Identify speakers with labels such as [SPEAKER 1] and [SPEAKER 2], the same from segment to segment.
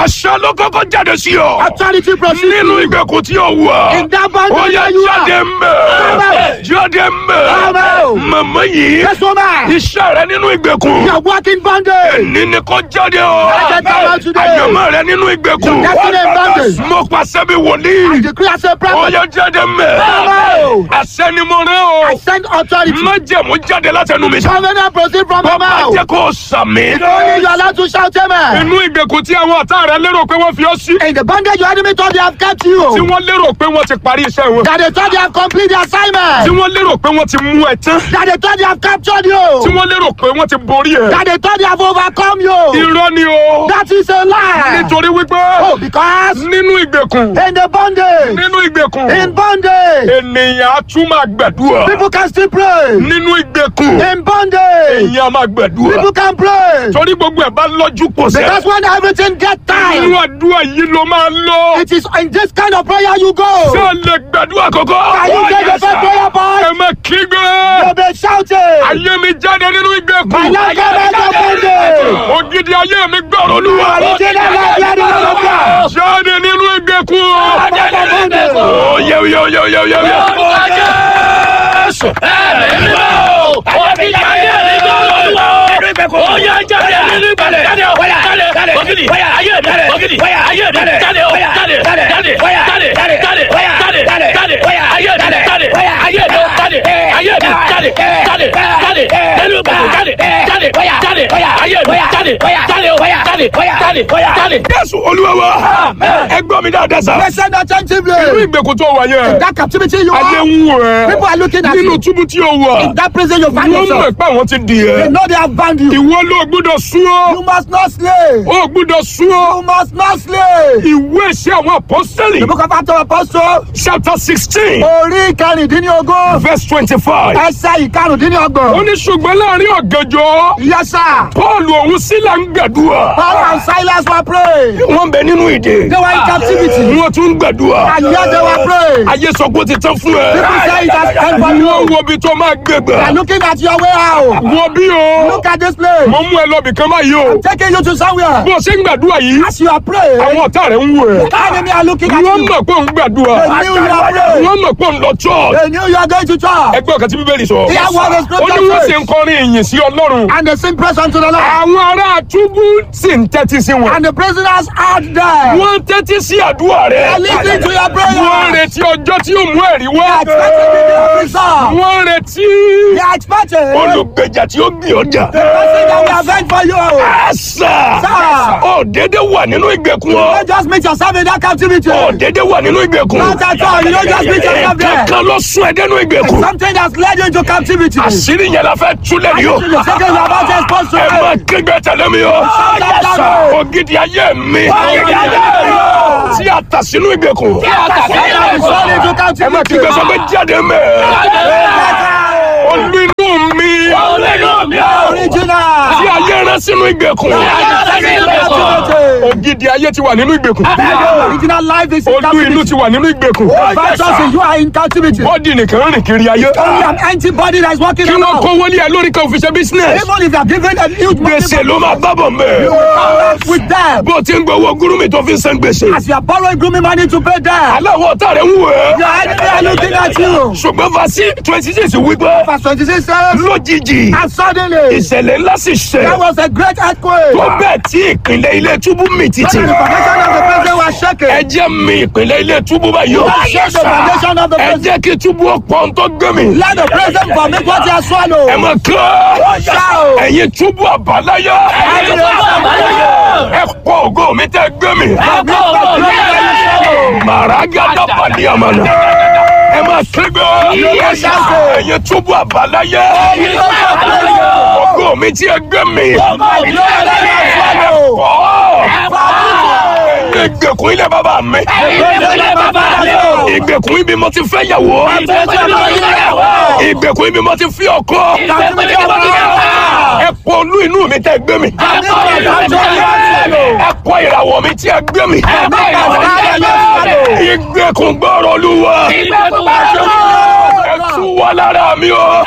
[SPEAKER 1] àṣẹ ló kọ́kọ́ jáde sí ọ.
[SPEAKER 2] Authority proceed.
[SPEAKER 1] nínú ìgbèkùn tí o wà.
[SPEAKER 2] In that bondage
[SPEAKER 1] ó yẹ
[SPEAKER 2] where you
[SPEAKER 1] jáde
[SPEAKER 2] are.
[SPEAKER 1] mbẹ.
[SPEAKER 2] Amen.
[SPEAKER 1] jáde mbẹ.
[SPEAKER 2] Amen.
[SPEAKER 1] màmá yìí.
[SPEAKER 2] Yes, woman.
[SPEAKER 1] iṣẹ́ rẹ nínú ìgbèkùn.
[SPEAKER 2] You are walking bondage.
[SPEAKER 1] ní ni kò jáde o.
[SPEAKER 2] Jáde tọ́lá today.
[SPEAKER 1] àyànmọ́ rẹ nínú ìgbèkùn.
[SPEAKER 2] Destiny in bondage.
[SPEAKER 1] mo pàṣẹ bí wòlíì.
[SPEAKER 2] I decree as a
[SPEAKER 1] ó
[SPEAKER 2] prophet.
[SPEAKER 1] yẹ jáde mbẹ.
[SPEAKER 2] Amen.
[SPEAKER 1] àṣẹ ni mo rẹ o.
[SPEAKER 2] I send authority.
[SPEAKER 1] májẹ̀mú jáde látẹnu mi.
[SPEAKER 2] Covenant proceed from my
[SPEAKER 1] bàbá
[SPEAKER 2] mouth.
[SPEAKER 1] jẹ́ kó o sàmì.
[SPEAKER 2] Only you are allowed to shout amen.
[SPEAKER 1] inú ìgbèkùn tí àwọn ọ̀tá rẹ lérò pé wọ́n fi ọ́ sí.
[SPEAKER 2] In the bondage your enemy thought they have kept
[SPEAKER 1] tí
[SPEAKER 2] you.
[SPEAKER 1] wọ́n lérò pé wọ́n ti parí iṣẹ́ wọn.
[SPEAKER 2] That they thought they have completed the
[SPEAKER 1] tí
[SPEAKER 2] assignment.
[SPEAKER 1] wọ́n lérò pé wọ́n ti mú ẹ tán.
[SPEAKER 2] That they thought they have captured
[SPEAKER 1] tí
[SPEAKER 2] you.
[SPEAKER 1] wọ́n lérò pé wọ́n ti borí ẹ.
[SPEAKER 2] That they thought they have overcome you.
[SPEAKER 1] irọ́ ni o.
[SPEAKER 2] That is a lie.
[SPEAKER 1] nítorí wípé
[SPEAKER 2] Oh, because
[SPEAKER 1] nínú ìgbèkùn
[SPEAKER 2] in the bondage,
[SPEAKER 1] nínú ìgbèkùn
[SPEAKER 2] in bondage,
[SPEAKER 1] ènìyàn á tún máa gbàdúrà.
[SPEAKER 2] people can still pray.
[SPEAKER 1] nínú ìgbèkùn
[SPEAKER 2] In bondage,
[SPEAKER 1] èèyàn á máa gbàdúrà.
[SPEAKER 2] people can pray.
[SPEAKER 1] torí gbogbo ẹ̀ bá lọ́jú pọ̀ sẹ́.
[SPEAKER 2] Because when everything get
[SPEAKER 1] inú
[SPEAKER 2] time,
[SPEAKER 1] àdúrà yìí ló máa lọ.
[SPEAKER 2] it is in this kind of prayer you
[SPEAKER 1] ṣé
[SPEAKER 2] go.
[SPEAKER 1] o lè gbàdúrà kọ́kọ́.
[SPEAKER 2] Can you get the first prayer
[SPEAKER 1] ẹ
[SPEAKER 2] point?
[SPEAKER 1] má kígbe.
[SPEAKER 2] You'll be shouting.
[SPEAKER 1] ayé mi jáde nínú ìgbèkùn.
[SPEAKER 2] My life come out of bondage.
[SPEAKER 1] ògidì ayé mi gbọ́rọ̀ olúwa.
[SPEAKER 2] Original life, you are the Lord of God.
[SPEAKER 1] jáde nínú ìgbèkùn.
[SPEAKER 2] Out of bondage.
[SPEAKER 1] ó yẹ yẹ yẹ yẹ yẹ yẹ. jésù olúwa wa. ẹ gbọ́ mi dáadáa sá.
[SPEAKER 2] Listen
[SPEAKER 1] nínú
[SPEAKER 2] attentively.
[SPEAKER 1] ìgbèkùn tó wà yẹn.
[SPEAKER 2] That captivity you
[SPEAKER 1] ayé
[SPEAKER 2] are,
[SPEAKER 1] ń wò
[SPEAKER 2] people
[SPEAKER 1] ẹ́.
[SPEAKER 2] are looking at
[SPEAKER 1] nínú
[SPEAKER 2] you.
[SPEAKER 1] túbú tí o wà.
[SPEAKER 2] In that prison you find
[SPEAKER 1] wọ́n mọ̀
[SPEAKER 2] yourself.
[SPEAKER 1] pé àwọn ti dì
[SPEAKER 2] They
[SPEAKER 1] ẹ́.
[SPEAKER 2] know they have bound you.
[SPEAKER 1] ìwọ ló gbúdọ̀ sún ọ́.
[SPEAKER 2] You must not slay.
[SPEAKER 1] ó gbúdọ̀ sún ọ́.
[SPEAKER 2] You must not slay.
[SPEAKER 1] ìwé ìṣe àwọn apọ́sítẹ́lì.
[SPEAKER 2] The book of Acts of Apostles,
[SPEAKER 1] chapter sixteen
[SPEAKER 2] orí ìkarùndínlógún,
[SPEAKER 1] verse twenty-five.
[SPEAKER 2] ẹsẹ̀
[SPEAKER 1] ó
[SPEAKER 2] ìkarùndínlọ́gbọ̀n.
[SPEAKER 1] ní ṣùgbọ́n láàrin ọ̀gànjọ́
[SPEAKER 2] Yes, sir.
[SPEAKER 1] paul òun sílà ń gbàdúrà.
[SPEAKER 2] Paul and Silas were praying.
[SPEAKER 1] wọ́n bẹ nínú ìdè.
[SPEAKER 2] They were in captivity.
[SPEAKER 1] wọ́n tún ń gbàdúrà.
[SPEAKER 2] And yet they were praying.
[SPEAKER 1] ayé sọ pé ó ti tán fún ẹ.
[SPEAKER 2] People say it has come for
[SPEAKER 1] wọ́n
[SPEAKER 2] you.
[SPEAKER 1] wo ibi tó máa gbé
[SPEAKER 2] They are
[SPEAKER 1] gbà.
[SPEAKER 2] looking at your way out.
[SPEAKER 1] wo bí o.
[SPEAKER 2] Look at this place.
[SPEAKER 1] mo mú ẹ lọ bìkan báyìí o.
[SPEAKER 2] Taking you to somewhere.
[SPEAKER 1] bó o ṣe ń gbàdúrà yìí.
[SPEAKER 2] As you are praying,
[SPEAKER 1] àwọn ọ̀tá rẹ̀ ń wò ẹ́.
[SPEAKER 2] the enemy are looking at
[SPEAKER 1] wọ́n
[SPEAKER 2] you.
[SPEAKER 1] mọ̀ pé òun gbàdúrà.
[SPEAKER 2] They knew you are praying.
[SPEAKER 1] wọ́n mọ̀ pé òun lọ church.
[SPEAKER 2] They knew you are going to church.
[SPEAKER 1] ẹgbẹ́ ọ̀kan tí bíbélì sọ.
[SPEAKER 2] Hear what the
[SPEAKER 1] ó
[SPEAKER 2] scripture
[SPEAKER 1] ní wọ́n
[SPEAKER 2] says.
[SPEAKER 1] sì ń kọrin ìyìn sí ọlọ́run.
[SPEAKER 2] And they sing praise unto the Lord.
[SPEAKER 1] àwọn ará túbú sì ń tẹ́tí sí wọn.
[SPEAKER 2] And the prisoners out there.
[SPEAKER 1] wọ́n ń tẹ́tí sí àdúrà
[SPEAKER 2] They
[SPEAKER 1] rẹ̀.
[SPEAKER 2] are listening to your
[SPEAKER 1] wọ́n ń
[SPEAKER 2] prayer.
[SPEAKER 1] retí ọjọ́ tí yóò mú ẹ̀rí wá.
[SPEAKER 2] They are expecting the result.
[SPEAKER 1] wọ́n ń retí
[SPEAKER 2] They are expecting the
[SPEAKER 1] olùgbèjà tí ó gbé ọjà.
[SPEAKER 2] person that will avenge for you.
[SPEAKER 1] àṣà
[SPEAKER 2] Sir.
[SPEAKER 1] ó dédé wà nínú ìgbèkùn
[SPEAKER 2] You
[SPEAKER 1] ọ.
[SPEAKER 2] don't just meet yourself in that captivity.
[SPEAKER 1] ó dédé wà nínú ìgbèkùn.
[SPEAKER 2] Not at all. You don't just meet yourself there.
[SPEAKER 1] kankan ló sún ẹ dénú ìgbèkùn.
[SPEAKER 2] Something that's led you into captivity.
[SPEAKER 1] àṣírí yẹn la fẹ́ túlẹ̀ ní o.
[SPEAKER 2] The second you are about to expose to
[SPEAKER 1] ẹ máa
[SPEAKER 2] it.
[SPEAKER 1] kígbe tẹ̀lé mi o.
[SPEAKER 2] Yes, sir.
[SPEAKER 1] ògidì ayé mi.
[SPEAKER 2] Ògidì ayé mi.
[SPEAKER 1] tí a tà sínú ìgbèkùn.
[SPEAKER 2] Something is sold into
[SPEAKER 1] ẹ máa
[SPEAKER 2] captivity.
[SPEAKER 1] kígbe sọ pé jáde mẹ́. olú inú mi.
[SPEAKER 2] Original.
[SPEAKER 1] tí ayé rán sínú ìgbèkùn. ògidì ayé ti wà nínú ìgbèkùn.
[SPEAKER 2] Original life is in
[SPEAKER 1] olú inú
[SPEAKER 2] captivity.
[SPEAKER 1] ti wà nínú ìgbèkùn.
[SPEAKER 2] Virtuously, you are in captivity.
[SPEAKER 1] bọ́dì nìkan rìn kiri ayé.
[SPEAKER 2] Only an empty body that is walking
[SPEAKER 1] kí wọ́n
[SPEAKER 2] around.
[SPEAKER 1] kówó ní ẹ lórí kan òfin ṣe business.
[SPEAKER 2] Even if they are given a huge money
[SPEAKER 1] gbèsè ló máa bábọ̀ mẹ́.
[SPEAKER 2] with them,
[SPEAKER 1] bó o ti ń gbowó gúrúmì tó fi ń san gbèsè.
[SPEAKER 2] as you are borrowing grooming money to pay them,
[SPEAKER 1] aláwọ̀ ọ̀tá rẹ̀ ń wò ẹ́.
[SPEAKER 2] your enemy are looking at you.
[SPEAKER 1] ṣùgbọ́n fasi twenty six wípé
[SPEAKER 2] Verse 26 says,
[SPEAKER 1] lójijì
[SPEAKER 2] and suddenly
[SPEAKER 1] ìṣẹ̀lẹ̀ ńlá sì
[SPEAKER 2] there
[SPEAKER 1] ṣẹ̀
[SPEAKER 2] was a great earthquake.
[SPEAKER 1] tó bẹ́ẹ̀ tí ìpínlẹ̀ ilé túbú mì títì.
[SPEAKER 2] And the foundation of the prison was shaken.
[SPEAKER 1] ẹ jẹ́ mi ìpínlẹ̀ ilé túbú báyìí o.
[SPEAKER 2] Shake the foundation of the
[SPEAKER 1] ẹ
[SPEAKER 2] prison.
[SPEAKER 1] jẹ́ kí túbú ọ̀pọ̀ tó gbé mi.
[SPEAKER 2] Let the prison vomit what they have swallowed.
[SPEAKER 1] ẹ mọ̀ kán
[SPEAKER 2] Shout.
[SPEAKER 1] ẹ̀yin túbú àbáláyé ẹ pọ̀ ògo mi tẹ́ gbé mi. màràgádà pàdé àmàlà ẹ máa kígbe ẹ̀yin túbú àbáláyé ògo mi tí ẹ gbé mi. ìgbèkùn ilé bàbá mi ìgbèkùn ibi mo ti fẹ́ yàwó ìgbèkùn ibi mo ti fi ọkọ ẹ pọ olú inú mi tẹ́ gbé mi ẹ pọ ìràwọ̀ mi tí ẹ gbé mi ìgbèkùn gbọ́rọ̀ olúwa ẹ tú wá lára mi o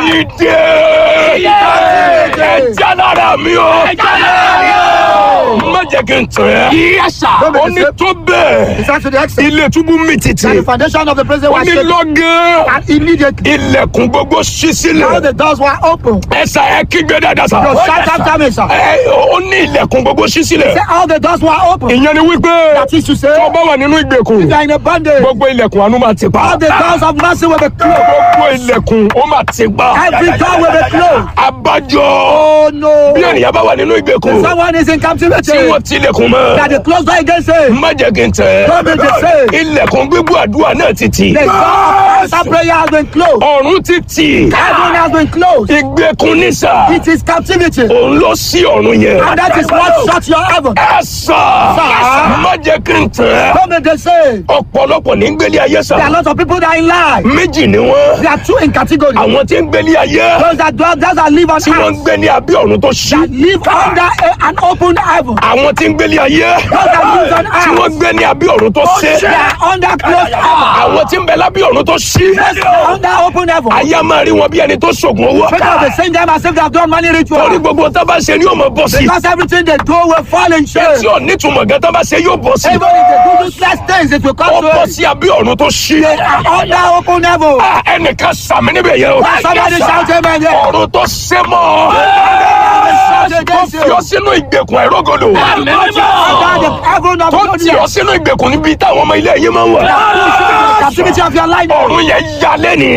[SPEAKER 1] ìdè ẹ já lára mi o jẹ́ kí n tàn ẹ́.
[SPEAKER 3] Yes, sir.
[SPEAKER 1] ó ní tó bẹ́ẹ̀
[SPEAKER 2] It's not to the extent
[SPEAKER 1] ilé túbú mi títì.
[SPEAKER 2] that the foundation of the prison
[SPEAKER 1] ó
[SPEAKER 2] was
[SPEAKER 1] ní
[SPEAKER 2] shaken.
[SPEAKER 1] lọ́gán
[SPEAKER 2] And immediately,
[SPEAKER 1] ilẹ̀kùn gbogbo ṣí
[SPEAKER 2] all
[SPEAKER 1] sílẹ̀.
[SPEAKER 2] the doors were open.
[SPEAKER 1] ẹ̀sà ẹ kígbe dáadáa sà.
[SPEAKER 2] Yo, shout after me, sir.
[SPEAKER 1] ẹ ó ní ilẹ̀kùn gbogbo ṣí sílẹ̀.
[SPEAKER 2] Say all the doors were open.
[SPEAKER 1] ìyẹn ni wípé
[SPEAKER 2] That is to say,
[SPEAKER 1] tó bá wà nínú ìgbèkùn
[SPEAKER 2] you are in a bondage.
[SPEAKER 1] gbogbo ilẹ̀kùn àánú máa ti pa.
[SPEAKER 2] All the doors of mercy will be closed.
[SPEAKER 1] gbogbo ilẹ̀kùn ó máa ti pa.
[SPEAKER 2] Every door will be closed.
[SPEAKER 1] abájọ
[SPEAKER 2] Oh no.
[SPEAKER 1] bí ènìyàn bá wà nínú ìgbèkùn
[SPEAKER 2] Someone is in captivity.
[SPEAKER 1] tí wọ́n tilẹ̀kùn mọ́.
[SPEAKER 2] That the closed door against him.
[SPEAKER 1] má jẹ́ kí n tẹ̀.
[SPEAKER 2] Don't be deceived.
[SPEAKER 1] ilẹ̀kùn gbígbó àdúrà náà ti tì.
[SPEAKER 2] The door of answer prayer has been closed.
[SPEAKER 1] ọ̀run ti tì.
[SPEAKER 2] Heaven has been closed.
[SPEAKER 1] ìgbèkùn ní sà.
[SPEAKER 2] It is captivity.
[SPEAKER 1] òun ló sí ọ̀run yẹn.
[SPEAKER 2] And that is what shut your heaven.
[SPEAKER 1] ẹ sà.
[SPEAKER 2] Sà.
[SPEAKER 1] má jẹ́ kí n tẹ̀.
[SPEAKER 2] Don't be deceived.
[SPEAKER 1] ọ̀pọ̀lọpọ̀ ní gbélé ayé
[SPEAKER 2] There are
[SPEAKER 1] sà.
[SPEAKER 2] lots of people that are in life.
[SPEAKER 1] méjì ni wọ́n.
[SPEAKER 2] There are two in category.
[SPEAKER 1] àwọn tí ń gbélé ayé.
[SPEAKER 2] Those that dwell, those that live on
[SPEAKER 1] tí wọ́n ń
[SPEAKER 2] earth.
[SPEAKER 1] gbé ní abẹ́ ọ̀run tó ṣí.
[SPEAKER 2] That live under a, an open heaven.
[SPEAKER 1] àwọn tí ń gbélé ayé.
[SPEAKER 2] Those that live on
[SPEAKER 1] tí wọ́n
[SPEAKER 2] earth.
[SPEAKER 1] gbé ní abẹ́ ọ̀run tó ṣe.
[SPEAKER 2] They are under closed heaven.
[SPEAKER 1] àwọn tí ń bẹ lábẹ́ ọ̀run tó ṣí.
[SPEAKER 2] Under open heaven.
[SPEAKER 1] ayé a máa rí wọn bí ẹni tó ṣògùn owó.
[SPEAKER 2] People the same time as if they have done money
[SPEAKER 1] torí
[SPEAKER 2] ritual.
[SPEAKER 1] gbogbo tó bá ṣe ni yóò mọ bọ́ sí.
[SPEAKER 2] Because everything they do will fall in shame.
[SPEAKER 1] tí ò nítumọ̀ gan tó bá ṣe yóò bọ́ sí.
[SPEAKER 2] Even if they do useless things, it will
[SPEAKER 1] ó
[SPEAKER 2] come to
[SPEAKER 1] bọ́
[SPEAKER 2] it.
[SPEAKER 1] sí abẹ́ ọ̀run tó ṣí.
[SPEAKER 2] They are under open heaven.
[SPEAKER 1] Ah, ẹnìkan sàmì níbẹ̀ yẹn o.
[SPEAKER 2] Somebody shout amen there.
[SPEAKER 1] ọ̀run tó ṣe mọ́.
[SPEAKER 2] Shout
[SPEAKER 1] tó
[SPEAKER 2] against
[SPEAKER 1] fi
[SPEAKER 2] you.
[SPEAKER 1] ọ sínú ìgbèkùn àìrógòlò.
[SPEAKER 2] Under the heaven of
[SPEAKER 1] tó tì ọ
[SPEAKER 2] God.
[SPEAKER 1] sínú ìgbèkùn níbi táwọn ọmọ ilé yìí máa ń wà.
[SPEAKER 2] Captivity of your life.
[SPEAKER 1] ọ̀run yẹn ya lẹ́nìí.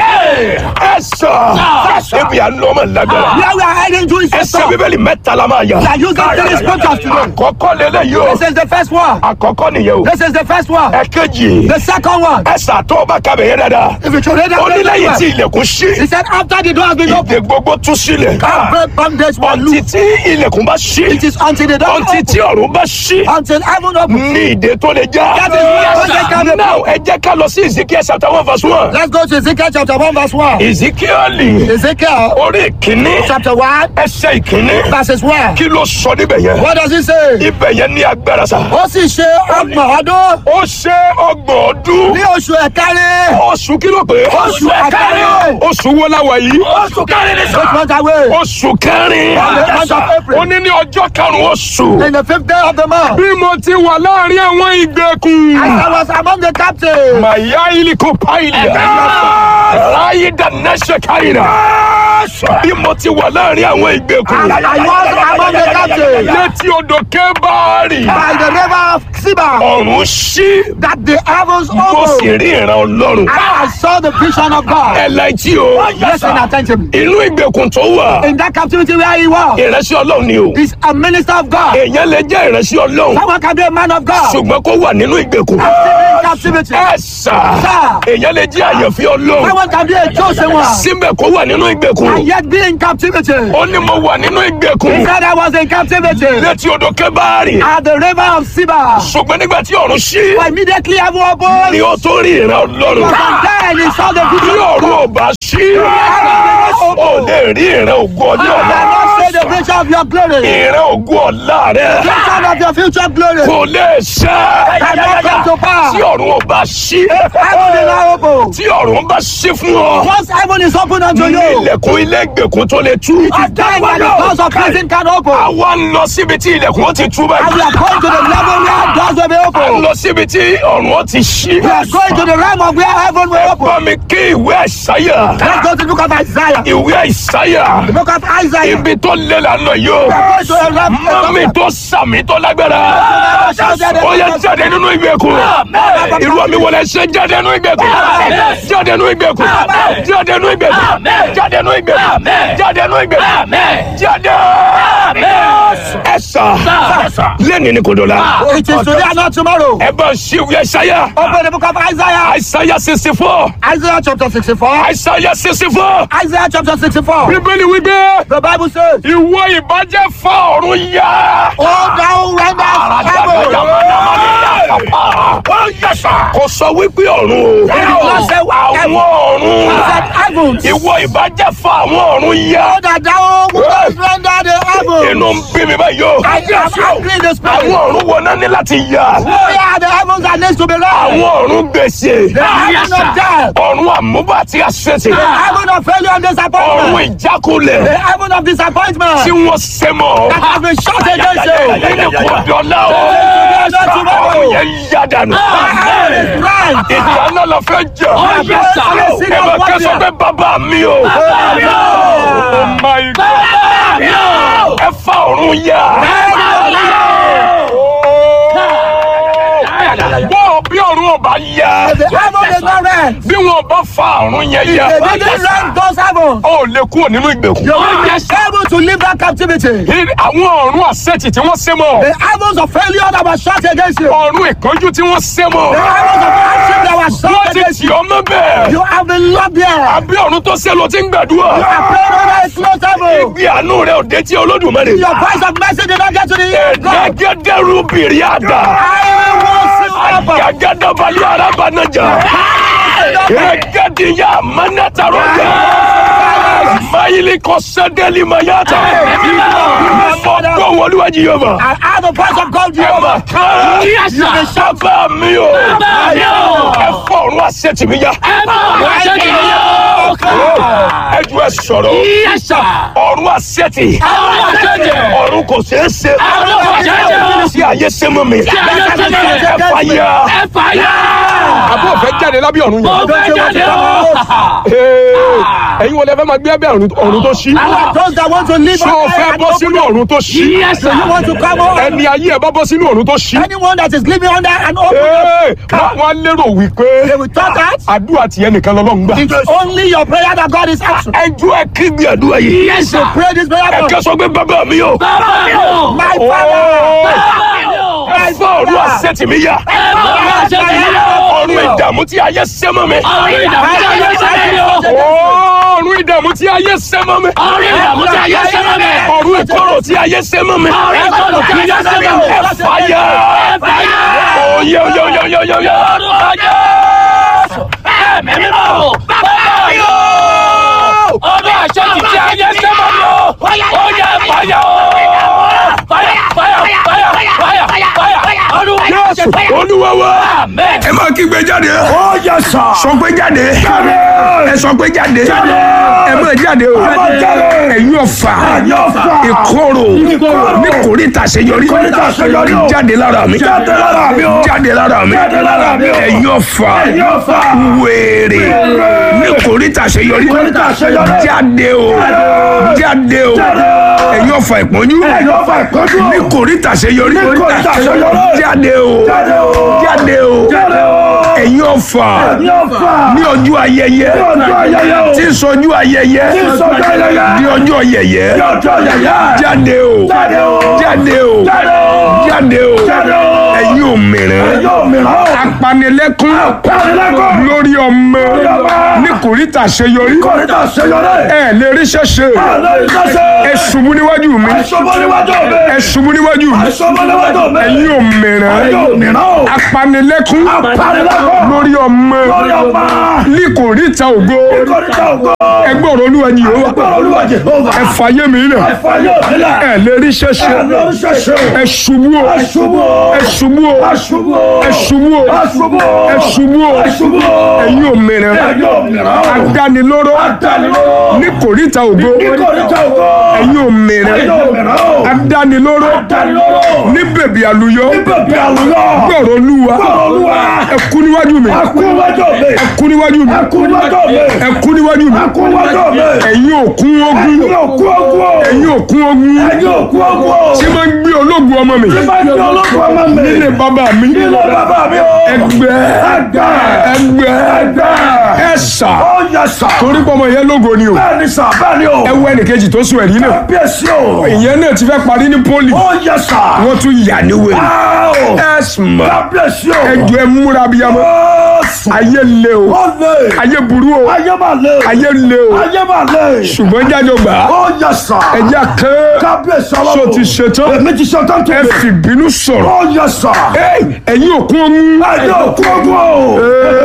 [SPEAKER 1] ẹ sọ ebi àlọ́mọ lágbára.
[SPEAKER 2] Where we are heading to is the
[SPEAKER 1] ẹsẹ̀
[SPEAKER 2] top.
[SPEAKER 1] bíbélì mẹ́ta la máa yà.
[SPEAKER 2] We are using three scriptures today.
[SPEAKER 1] àkọ́kọ́ lélẹ̀ yìí o.
[SPEAKER 2] This is the first one.
[SPEAKER 1] àkọ́kọ́ nìyẹn o.
[SPEAKER 2] This is the first one.
[SPEAKER 1] ẹ̀kejì.
[SPEAKER 2] The second one.
[SPEAKER 1] ẹ̀sà tó o bá kábẹ̀ yẹn dáadáa.
[SPEAKER 2] If you should read
[SPEAKER 1] ó ní
[SPEAKER 2] that
[SPEAKER 1] lẹ́yìn tí
[SPEAKER 2] very well.
[SPEAKER 1] ilẹ̀kùn ṣí.
[SPEAKER 2] He said after the door has been opened,
[SPEAKER 1] ìdè gbogbo tú sílẹ̀.
[SPEAKER 2] every bondage will
[SPEAKER 1] ọtí
[SPEAKER 2] loose.
[SPEAKER 1] tí ilẹ̀kùn bá ṣí.
[SPEAKER 2] It is until the door
[SPEAKER 1] ọtí tí
[SPEAKER 2] opens.
[SPEAKER 1] ọ̀run bá ṣí.
[SPEAKER 2] Until heaven opens.
[SPEAKER 1] ní ìdè tó lè já.
[SPEAKER 2] That is where bondage can be
[SPEAKER 1] now ẹ jẹ́ ká lọ sí Ezekiel chapter one verse one.
[SPEAKER 2] Let's go to Ezekiel chapter 1 verse 1.
[SPEAKER 1] Ezekiel
[SPEAKER 2] Ezekiel
[SPEAKER 1] orí ìkíní
[SPEAKER 2] chapter 1
[SPEAKER 1] ẹsẹ̀ ìkíní
[SPEAKER 2] verses 1.
[SPEAKER 1] kí ló sọ níbẹ̀ yẹn.
[SPEAKER 2] What does he say?
[SPEAKER 1] ibẹ̀ yẹn ní agbára sa.
[SPEAKER 2] Ó sì ṣe ọgbọ̀n ọdún
[SPEAKER 1] ó ṣe ọgbọ̀n ọdún.
[SPEAKER 2] ní oṣù ẹ̀kárí.
[SPEAKER 1] oṣù kí ló pé.
[SPEAKER 2] Oṣù ẹ̀kárí.
[SPEAKER 1] oṣù wo la wà yìí.
[SPEAKER 3] Oṣù kẹrin ni
[SPEAKER 2] Which
[SPEAKER 3] sọ.
[SPEAKER 2] month are we?
[SPEAKER 1] oṣù kẹrin.
[SPEAKER 2] On the month of
[SPEAKER 1] ó
[SPEAKER 2] April.
[SPEAKER 1] ní ní ọjọ́ karùn-ún oṣù.
[SPEAKER 2] In the fifth day of the month.
[SPEAKER 1] bí mo ti wà láàrin àwọn ìgbèkùn.
[SPEAKER 2] As I was among the captives.
[SPEAKER 1] màyá iliko paìlì. ráyé dáná ṣe káyìnà. bí mo ti wà láàrin àwọn ìgbèkùn.
[SPEAKER 2] I was among the captives.
[SPEAKER 1] létí odò kébàárì.
[SPEAKER 2] By the river of Siba.
[SPEAKER 1] ọ̀run ṣí.
[SPEAKER 2] That the heavens
[SPEAKER 1] mo sì
[SPEAKER 2] opened.
[SPEAKER 1] rí ìran ọlọ́run.
[SPEAKER 2] And I saw the vision of God.
[SPEAKER 1] ẹ láìtí o.
[SPEAKER 2] Listen attentively.
[SPEAKER 1] inú ìgbèkùn tó wà.
[SPEAKER 2] In that captivity where he was.
[SPEAKER 1] ìránṣẹ́ ọlọ́run ni o.
[SPEAKER 2] Is a minister of God.
[SPEAKER 1] èèyàn lè jẹ́ ìránṣẹ́ ọlọ́run.
[SPEAKER 2] Someone can be a man of God.
[SPEAKER 1] ṣùgbọ́n kó wà nínú ìgbèkùn.
[SPEAKER 2] In captivity.
[SPEAKER 1] ẹ sà.
[SPEAKER 2] Sir.
[SPEAKER 1] èèyàn lè jẹ́ àyànfẹ́ ọlọ́run.
[SPEAKER 2] Someone can be a chosen one.
[SPEAKER 1] síbẹ̀ kó wà nínú ìgbèkùn.
[SPEAKER 2] And yet be in captivity.
[SPEAKER 1] ó ní mo wà nínú
[SPEAKER 2] He
[SPEAKER 1] ìgbèkùn.
[SPEAKER 2] said I was in captivity.
[SPEAKER 1] létí odò kébàárì.
[SPEAKER 2] At the river of Siba.
[SPEAKER 1] ṣùgbọ́n nígbà tí ọ̀run ṣí.
[SPEAKER 2] But immediately heaven opened.
[SPEAKER 1] ni ó tó rí ìran ọlọ́run.
[SPEAKER 2] And then he saw the
[SPEAKER 1] bí
[SPEAKER 2] vision of
[SPEAKER 1] ọ̀run
[SPEAKER 2] God.
[SPEAKER 1] ò bá ṣí. ó lè rí ìran ògùn
[SPEAKER 2] You
[SPEAKER 1] ọjọ́
[SPEAKER 2] cannot
[SPEAKER 1] ọ̀la.
[SPEAKER 2] say the vision of your glory.
[SPEAKER 1] ìran ògùn ọ̀la rẹ̀.
[SPEAKER 2] Vision of your future glory.
[SPEAKER 1] kò lè ṣẹ.
[SPEAKER 2] Cannot come to pass.
[SPEAKER 1] tí ọ̀run ò bá ṣí.
[SPEAKER 2] Heaven is now open.
[SPEAKER 1] tí ọ̀run bá ṣí fún ọ.
[SPEAKER 2] Once heaven is open unto
[SPEAKER 1] ní
[SPEAKER 2] you.
[SPEAKER 1] ilẹ̀kùn ilé ìgbèkùn tó lè tú.
[SPEAKER 2] It is then that the doors of prison can open.
[SPEAKER 1] àwa ń lọ síbi tí ilẹ̀kùn ó ti tú
[SPEAKER 2] And we
[SPEAKER 1] báyìí.
[SPEAKER 2] are going to the level where doors will be
[SPEAKER 1] a ń
[SPEAKER 2] open.
[SPEAKER 1] lọ síbi tí ọ̀run ó ti ṣí.
[SPEAKER 2] We are going to the realm of where heaven will open.
[SPEAKER 1] bá mi kí ìwé àìsáyà.
[SPEAKER 2] Let's go to the book of Isaiah.
[SPEAKER 1] ìwé àìsáyà.
[SPEAKER 2] The book of Isaiah.
[SPEAKER 1] ibi tó lé la ń lọ yìí o.
[SPEAKER 2] We are going to the realm
[SPEAKER 1] mọ́mí tó sàmì tó lágbára. ó yẹ jáde nínú ìgbèkùn. irú àmì wọlé ṣe jáde nínú ìgbèkùn. jáde nínú ìgbèkùn. jáde nínú ìgbèkùn. jáde nínú ìgbèkùn. jáde nínú ìgbèkùn. jáde. ẹ sà lẹ́ni ni kò dọ̀la.
[SPEAKER 2] It is today and not tomorrow.
[SPEAKER 1] ẹ bá ṣí ìwé àìsáyà.
[SPEAKER 2] Open the book of Isaiah.
[SPEAKER 1] àìsáyà sixty four.
[SPEAKER 2] Isaiah chapter 64.
[SPEAKER 1] àìsáyà sixty four.
[SPEAKER 2] Isaiah chapter 64.
[SPEAKER 1] bíbélì wípé
[SPEAKER 2] The Bible says,
[SPEAKER 1] ìwọ ìbàjẹ́ fa ọ̀run yá.
[SPEAKER 2] Oh, thou renders heaven.
[SPEAKER 1] kò sọ wípé ọ̀run o.
[SPEAKER 2] not say
[SPEAKER 1] àwọn ọ̀run.
[SPEAKER 2] He said heavens.
[SPEAKER 1] ìwọ ìbàjẹ́ fa àwọn ọ̀run yá.
[SPEAKER 2] Oh, that thou wouldest render the heaven.
[SPEAKER 1] inú ń bí mi báyìí o.
[SPEAKER 2] I am angry in the spirit.
[SPEAKER 1] àwọn ọ̀run wo náà ní láti yà.
[SPEAKER 2] Oh yeah, the heavens are next to be right.
[SPEAKER 1] àwọn ọ̀run gbèsè.
[SPEAKER 2] The heaven of death.
[SPEAKER 1] ọ̀run àmúbà àti àṣetì.
[SPEAKER 2] The heaven of failure and
[SPEAKER 1] ọ̀run
[SPEAKER 2] disappointment.
[SPEAKER 1] ìjákulẹ̀.
[SPEAKER 2] The heaven of disappointment.
[SPEAKER 1] tí wọ́n ṣe mọ́.
[SPEAKER 2] That has been shot against you.
[SPEAKER 1] nínú kò dọ̀lá o. ọ̀run yẹn yá dànù.
[SPEAKER 2] heaven is right.
[SPEAKER 1] ìjà náà lọ fẹ́ jà. ẹ bá kẹ́sọ̀ pé bàbá mi o. Oh my God. ẹ fa ọ̀run yá. bọ́ bí ọ̀run ọba yá.
[SPEAKER 2] The heaven is not rent.
[SPEAKER 1] bí wọn bá fa ọ̀run yẹn yá.
[SPEAKER 2] They didn't rent those heavens.
[SPEAKER 1] ó lè kúrò nínú ìgbèkùn.
[SPEAKER 2] You will be able to leave that captivity.
[SPEAKER 1] àwọn ọ̀run àṣetì tí wọ́n ṣe mọ́.
[SPEAKER 2] The heavens of failure that was shot against you.
[SPEAKER 1] ọ̀run ìkánjú tí wọ́n ṣe mọ́.
[SPEAKER 2] The heavens of hardship that was
[SPEAKER 1] wọ́n
[SPEAKER 2] shot
[SPEAKER 1] ti
[SPEAKER 2] against
[SPEAKER 1] tì
[SPEAKER 2] you.
[SPEAKER 1] ọ́ mọ́ bẹ́ẹ̀.
[SPEAKER 2] You have been locked there.
[SPEAKER 1] àbí ọ̀run tó ṣe ló ti ń gbàdúrà.
[SPEAKER 2] You are praying under a closed heaven.
[SPEAKER 1] Ibi àánú rẹ̀ ò dé tí olódùmarè.
[SPEAKER 2] Your voice of mercy did not get to the ear of God.
[SPEAKER 1] Ẹ̀ẹ́dẹ́gẹ́dẹ́rú bìrì àdá.
[SPEAKER 2] I will worship Papa.
[SPEAKER 1] Àgàgàdàbalẹ̀ arábànájà. Ẹ̀ẹ́dẹ́gẹ́dìyà mánátàrọ̀jà. Máyìlì kò sẹ́dẹ̀lì mayáta. Fọ́gbọ́ wọlúwàjì yóò bá.
[SPEAKER 2] I have the voice of God,
[SPEAKER 1] Ẹ mà
[SPEAKER 2] Jehovah.
[SPEAKER 1] kán. Bàbá mi o.
[SPEAKER 3] mi o.
[SPEAKER 1] Ẹ fọ ọ̀run àṣetì mi yá. Ẹ ju ẹ sọ̀rọ̀. Ọ̀run àṣetì. Ọ̀run kò ṣeé ṣe. Tí ayé ṣe mọ́ mi. Ẹ fàyà.
[SPEAKER 4] àbọ̀ fẹ́ jáde lábẹ́ ọ̀run yẹn. ẹ̀yin wọlé fẹ́ máa gbé ẹbẹ̀ ọ̀run tó ṣí.
[SPEAKER 2] Those that want to live
[SPEAKER 4] ṣé o
[SPEAKER 2] on
[SPEAKER 4] fẹ́
[SPEAKER 2] earth
[SPEAKER 4] bọ́
[SPEAKER 2] and
[SPEAKER 4] sínú
[SPEAKER 2] open
[SPEAKER 4] ọ̀run tó ṣí.
[SPEAKER 2] So you want to come on?
[SPEAKER 4] ẹni ayé ẹ bá bọ́ sínú ọ̀run tó ṣí.
[SPEAKER 2] Anyone that is living under an open
[SPEAKER 4] Ee, wọ́n wọ́n á lérò wípé
[SPEAKER 2] they will talk that
[SPEAKER 4] àdúrà tiẹ̀ nìkan lọ́lọ́run gbà.
[SPEAKER 2] it is only your prayer that God is answering.
[SPEAKER 1] Ẹ ju ẹ kí bí àdúrà yìí.
[SPEAKER 2] So pray this prayer.
[SPEAKER 1] Ẹ
[SPEAKER 2] for
[SPEAKER 1] kẹ́ sọ pé bàbá mi o.
[SPEAKER 2] My
[SPEAKER 4] Ooo.
[SPEAKER 2] father.
[SPEAKER 1] Ẹ fọ ọ̀run àṣetì mi yá. Ọ̀run ìdààmú tí ayé ṣe mọ́ mi.
[SPEAKER 4] Ooo, ọ̀run ìdààmú tí ayé ṣẹ́ mọ́ mi.
[SPEAKER 1] Ọ̀run ìkorò tí ayé ṣe mọ́ mi. Ẹ fàyà. Oyè oyè oyè oyè oyè oyè.
[SPEAKER 3] Ọdún àṣẹ ti ti ayé sẹ́mọ̀ mi o. Ó yẹ fàyà o. Fàyà fàyà fàyà fàyà fàyà. Ọdún àṣẹ fàyà.
[SPEAKER 1] Olúwa wa.
[SPEAKER 3] Amen.
[SPEAKER 1] Ẹ máa kígbe jáde. Ó yẹ sà. Sọ pé jáde. Ẹ sọ pé jáde. Ẹ máa jáde o. Ẹ̀yin ọ̀fà. Ìkorò. Ní kòríta àṣeyọrí. Jáde lára mi. Jáde lára mi. Ẹ̀yin ọ̀fà. Wèrè. Ní kòríta àṣeyọrí. Jáde o. Jáde o. Ẹ̀yin ọ̀fà ìpọ́njú. Ní kòríta àṣeyọrí. Jáde o. Jáde o. Ẹ̀yin ọ̀fà. Ní ọjọ́ ayẹyẹ. Tí ń sọjú ayẹyẹ. Ní ọjọ́ yẹyẹ. Jáde o. Jáde o. Jáde o. Ẹ̀yin òmìnira. Apanilẹ́kún. Lórí ọmọ. Ní kòríta àṣeyọrí. Ẹ lè rí ṣẹ́ṣe. Ẹ ṣubú níwájú mi. Ẹ ṣubú níwájú mi. Ẹ̀yin òmìnira. Apanilẹ́kún. Lórí ọmọ. Ní kòríta ògo. Ẹgbẹ́ ọ̀rọ̀ olúwa ni yóò wá. Ẹ fàyè mi lẹ̀. Ẹ lè rí ṣẹ́ṣe. Ẹ ṣubú o. Ẹ ṣubú o. Ẹ ṣubú o. Ẹ ṣubú o. Ẹ̀yin òmìnira. Adánilóró. Ní kòríta ògo. Ẹ̀yin òmìnira. Adánilóró. Ní bèbí àlùyọ. Gbọ̀rọ̀ olúwa. Ẹ kú níwájú mi. Ẹ kú níwájú mi. Ẹ kú níwájú mi. Ẹ̀yin òkun ogun. Ẹ̀yin òkun ogun. Tí máa ń gbé ológun ọmọ mi. Nílé bàbá mi. Ẹgbẹ́. Ẹgbẹ́. Ẹ̀sà. Torí pé ọmọ yẹn lógo ni o. Ẹ wọ ẹnìkejì tó sùn ẹ̀rí náà. Ìyẹn náà ti fẹ́ parí ní pólì. Wọ́n tún yà ní wèrè. Ẹ̀sùn mọ̀. Ẹjọ́ ẹ múra bíyamọ.
[SPEAKER 2] sùn.
[SPEAKER 4] ayé le o
[SPEAKER 2] Ó lè.
[SPEAKER 4] ayé burú o
[SPEAKER 2] Ayé máa lè.
[SPEAKER 4] ayé le o
[SPEAKER 2] Ayé máa lè.
[SPEAKER 4] ṣùgbọ́n jájọ gbà á
[SPEAKER 2] Ó yẹ sà.
[SPEAKER 4] ẹja kẹ́
[SPEAKER 2] Kábíyèsí
[SPEAKER 4] so
[SPEAKER 2] ọlọ́run.
[SPEAKER 4] ti ṣetán
[SPEAKER 2] Èmi ti ṣe tán tó
[SPEAKER 4] ẹ
[SPEAKER 2] bẹ̀.
[SPEAKER 4] fi bínú sọ̀rọ̀
[SPEAKER 2] Ó yẹ sà.
[SPEAKER 4] Ey, ẹ̀yin òkun ọ̀hún
[SPEAKER 2] Ẹ̀yin òkú ogun o.